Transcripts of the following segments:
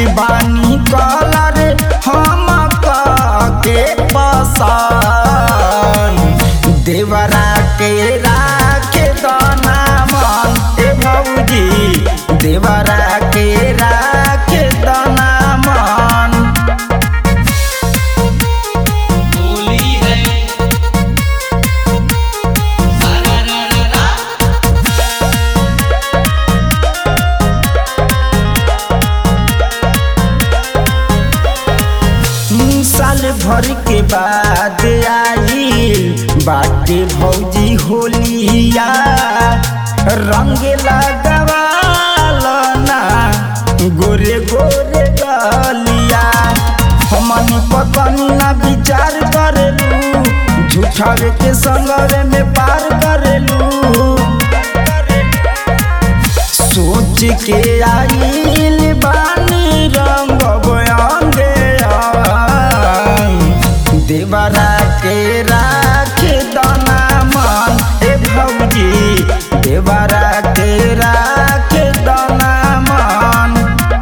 बानी कलर हम के पसान देवरा के राखे दाना मन ए भौजी देवरा के राखे दाना मन होली है सारा रा रा रा साल भर के बाद आई बाटे भौजी होलिया रंग लगवालना गोरे गोरे गलिया हमन पतनी ना विचार करेलू झूठावे के संगवे में पार करेलू सोच के आइल बानी रंग बयांगे देवरा के राखे दाना मन ए भौजी देवरा के राखे दाना मन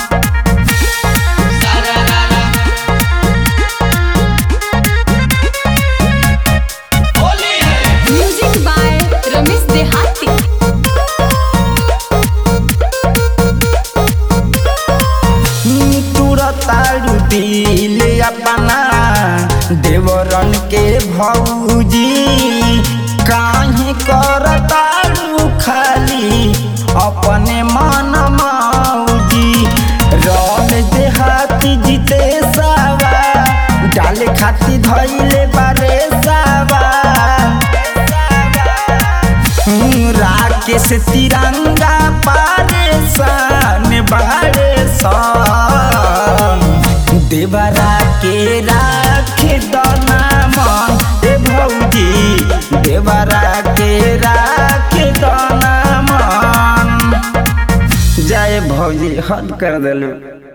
सारा रा रा होली है म्यूजिक बाय रमेश देहाती तुरतारू दिल अपना देवरन के भौजी काहे करतारू खाली अपने मन मौजी रन देहाती जीते सावा डाले खाती धैले बारे सावा राकेश तिरंगा पारेसान बारे सान देवरा के राखे दाना मन ए भौजी देवरा के राखे दाना मन जय भौजी हद कर दिलू